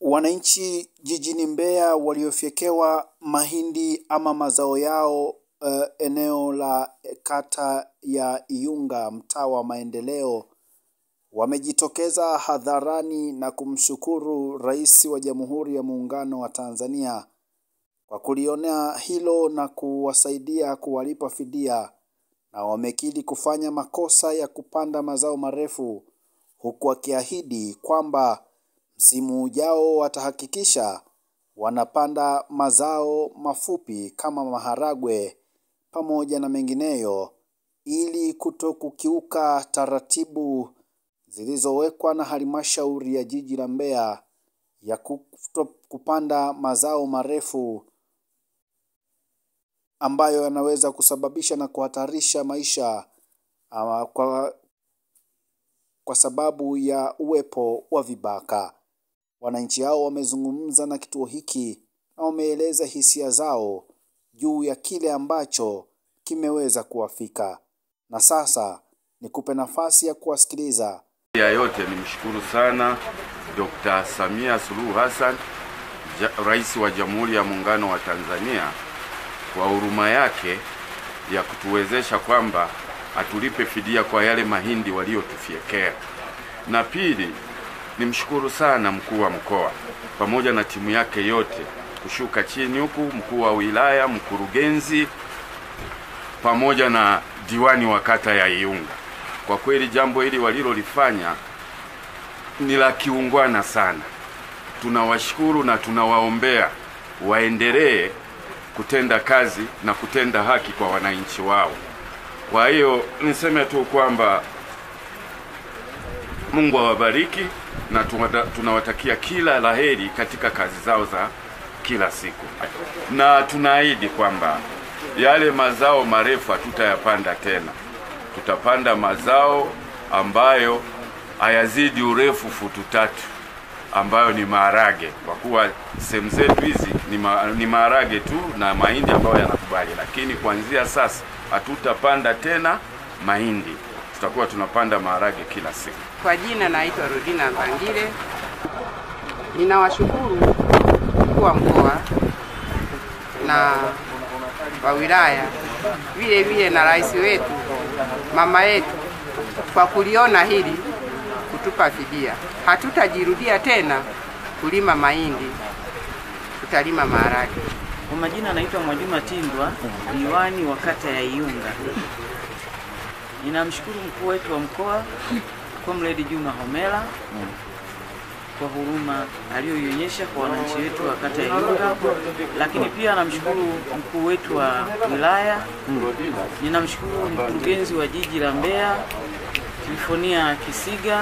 Wananchi jijini Mbeya waliofyekewa mahindi ama mazao yao uh, eneo la kata ya Iyunga mtaa wa Maendeleo wamejitokeza hadharani na kumshukuru Rais wa Jamhuri ya Muungano wa Tanzania kwa kulionea hilo na kuwasaidia kuwalipa fidia na wamekiri kufanya makosa ya kupanda mazao marefu huku wakiahidi kwamba msimu ujao watahakikisha wanapanda mazao mafupi kama maharagwe pamoja na mengineyo ili kuto kukiuka taratibu zilizowekwa na halmashauri ya jiji la Mbeya ya kuto kupanda mazao marefu ambayo yanaweza kusababisha na kuhatarisha maisha ama kwa, kwa sababu ya uwepo wa vibaka. Wananchi hao wamezungumza na kituo hiki na wameeleza hisia zao juu ya kile ambacho kimeweza kuwafika, na sasa nikupe nafasi ya kuwasikiliza. Ya yote nimshukuru sana Dr. Samia Suluhu Hassan, ja, Rais wa Jamhuri ya Muungano wa Tanzania kwa huruma yake ya kutuwezesha kwamba atulipe fidia kwa yale mahindi waliyotufyekea. Na pili, nimshukuru sana mkuu wa mkoa pamoja na timu yake yote kushuka chini huku, mkuu wa wilaya, mkurugenzi pamoja na diwani wa kata ya Iyunga. Kwa kweli jambo hili walilolifanya ni la kiungwana sana. Tunawashukuru na tunawaombea waendelee kutenda kazi na kutenda haki kwa wananchi wao. Kwa hiyo niseme tu kwamba Mungu awabariki na tunawatakia kila laheri katika kazi zao za kila siku, na tunaahidi kwamba yale mazao marefu hatutayapanda tena. Tutapanda mazao ambayo hayazidi urefu futu tatu, ambayo ni maharage, kwa kuwa sehemu zetu hizi ni, ma, ni maharage tu na mahindi ambayo yanakubali, lakini kuanzia sasa hatutapanda tena mahindi, tutakuwa tunapanda maharage kila siku. Kwa jina naitwa Rodina Mbangile. Ninawashukuru mkuu wa mkoa na wa wilaya vile vile na rais wetu mama yetu kwa kuliona hili kutupa fidia. Hatutajirudia tena kulima mahindi, tutalima maharage. Kwa majina anaitwa Mwajuma Tindwa, diwani wa kata ya Iyunga. Ninamshukuru mkuu wetu wa mkoa Comrade Juma Homera kwa huruma aliyoionyesha kwa wananchi wetu wa kata ya Iyunga, lakini pia namshukuru mkuu wetu wa wilaya. Ninamshukuru mkurugenzi wa jiji la Mbeya Trifonia Kisiga,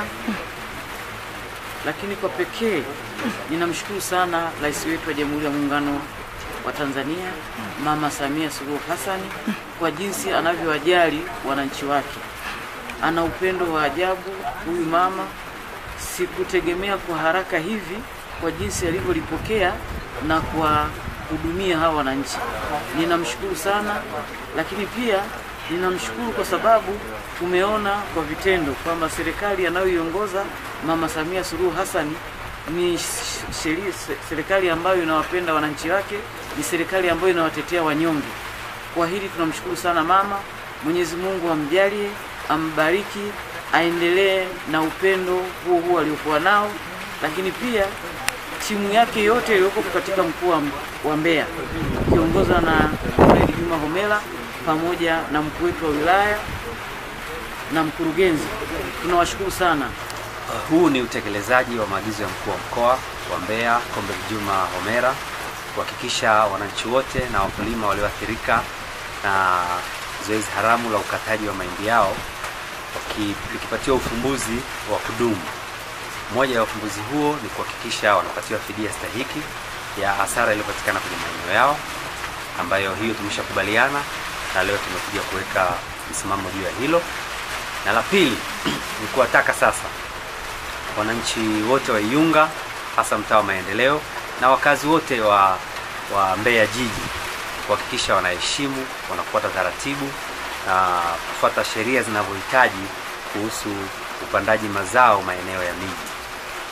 lakini kwa pekee ninamshukuru sana rais wetu wa Jamhuri ya Muungano wa Tanzania Mama Samia Suluhu Hassan kwa jinsi anavyowajali wananchi wake. Ana upendo wa ajabu huyu mama. Sikutegemea kwa haraka hivi kwa jinsi alivyolipokea na kuwahudumia hawa wananchi. Ninamshukuru sana, lakini pia ninamshukuru kwa sababu tumeona kwa vitendo kwamba serikali anayoiongoza Mama Samia Suluhu Hassan ni sheria, serikali ambayo inawapenda wananchi wake, ni serikali ambayo inawatetea wanyonge. Kwa hili tunamshukuru sana mama. Mwenyezi Mungu amjalie, ambariki, aendelee na upendo huo huo aliokuwa nao, lakini pia timu yake yote iliyoko katika mkoa wa Mbeya ikiongozwa na Comrade Juma Homera pamoja na mkuu wetu wa wilaya na mkurugenzi, tunawashukuru sana. Huu ni utekelezaji wa maagizo ya mkuu wa mkoa wa Mbeya Comrade Juma Homera kuhakikisha wananchi wote na wakulima walioathirika na zoezi haramu la ukataji wa mahindi yao likipatiwa ufumbuzi wa kudumu. Moja ya ufumbuzi huo ni kuhakikisha wanapatiwa fidia stahiki ya hasara iliyopatikana kwenye maeneo yao, ambayo hiyo tumeshakubaliana na leo tumekuja kuweka msimamo juu ya hilo. Na la pili ni kuwataka sasa wananchi wote wa Iyunga hasa mtaa wa Maendeleo na wakazi wote wa, wa Mbeya jiji kuhakikisha wanaheshimu, wanafuata taratibu na kufuata sheria zinavyohitaji kuhusu upandaji mazao maeneo ya miji.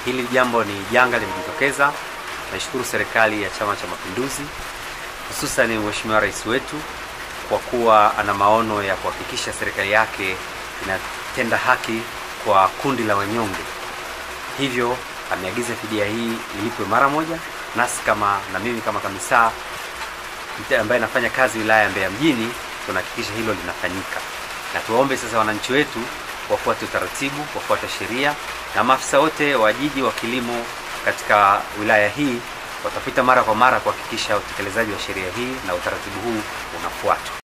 Hili jambo ni janga limejitokeza. Naishukuru serikali ya Chama cha Mapinduzi, hususan Mheshimiwa Rais wetu kwa kuwa ana maono ya kuhakikisha serikali yake inatenda haki kwa kundi la wanyonge. Hivyo ameagiza fidia hii ilipwe mara moja, nasi kama na mimi kama kamisa mte- ambaye nafanya kazi wilaya ya Mbeya mjini tunahakikisha hilo linafanyika, na tuwaombe sasa wananchi wetu wafuate utaratibu, wafuate sheria, na maafisa wote wa jiji wa kilimo katika wilaya hii watapita mara kwa mara kuhakikisha utekelezaji wa sheria hii na utaratibu huu unafuatwa.